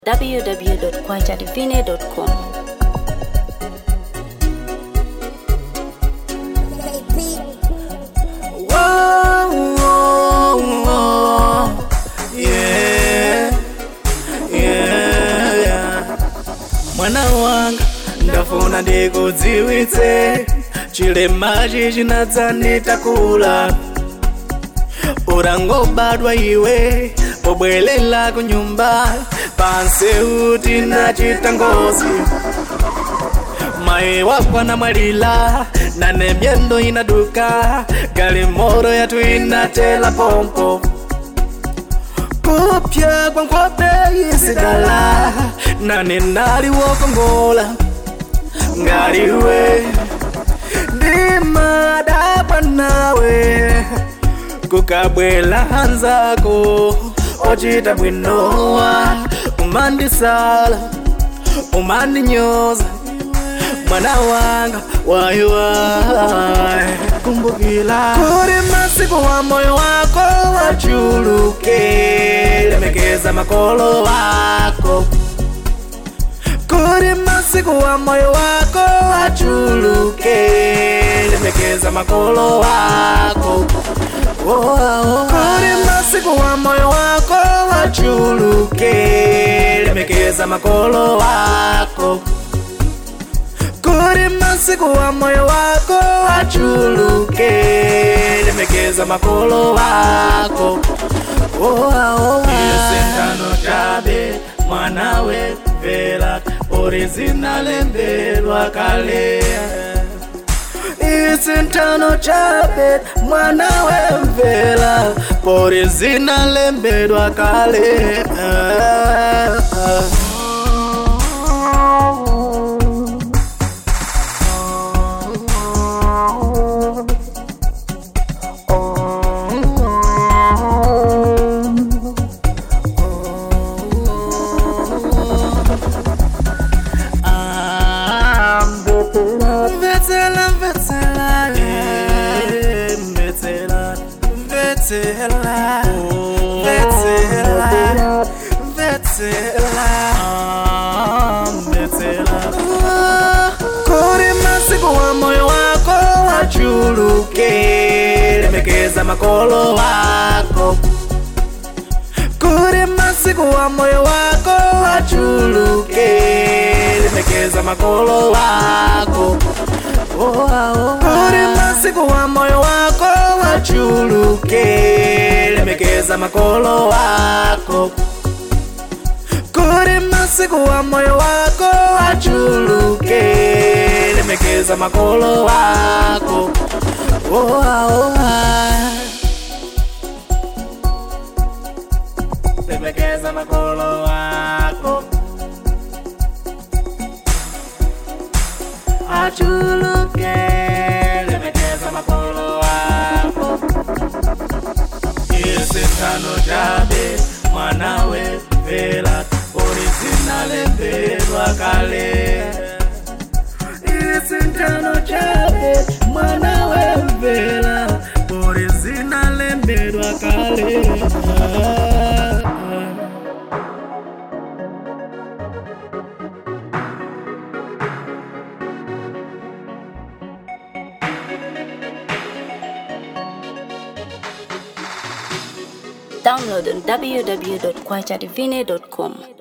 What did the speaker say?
www.kwaitadivine.com. Whoa, whoa, whoa. Yeah, yeah, yeah. mwana wanga ndafuna ndikudziwitse chilemachi chinadzanitakula urangobadwa iwe pobwelela ku nyumba panseuti nachita ngozi mayi wakwana mwalila nane myendo inaduka galimoro yatu inatela pompo kupya kwa nkhope isidala nane nali wokongola ngaliwe ndimadabwa nawe kukabwela hanzako ochita bwinowa umandisala umandinyoza mwana wanga waiwai kumbukila kuri masiku wa moyo wako wachuluke lemekeza makolo wako kuri masiku wa moyo wako wachuluke lemekeza makolo wako Oh, oh, kuri masiku wa moyo wako wachuluke lemekeza makolo wako kuri masiku wa moyo wako wachuluke lemekeza makolo wako isentano chabe mwanawe vela orizinalembelwa kale isintano chabe mwanawe mvela pori zinalembelwa kale Mvetsela, mvetsela, eh, mvetsela, mvetsela, mvetsela, mvetsela, ah, mvetsela. Kuri masiku wa moyo wako wachuluke lemekeza makolo wako kuri masiku wa moyo wako wachuluke lemekeza makolo wako kuri masiku wa moyo wako wachuluke lemekeza makolo wako kuri masiku wa moyo wako wachuluke lemekeza makolo wako oh, oh, ah. lemekeza makolo wako achuluke lemekeza makolo wako isintano chabe mwanawe vela orizinalembelwa kale isintano chabe mwanawe vela orizinalembelwa kale ah, ah. Download on www.kwaitadivine.com.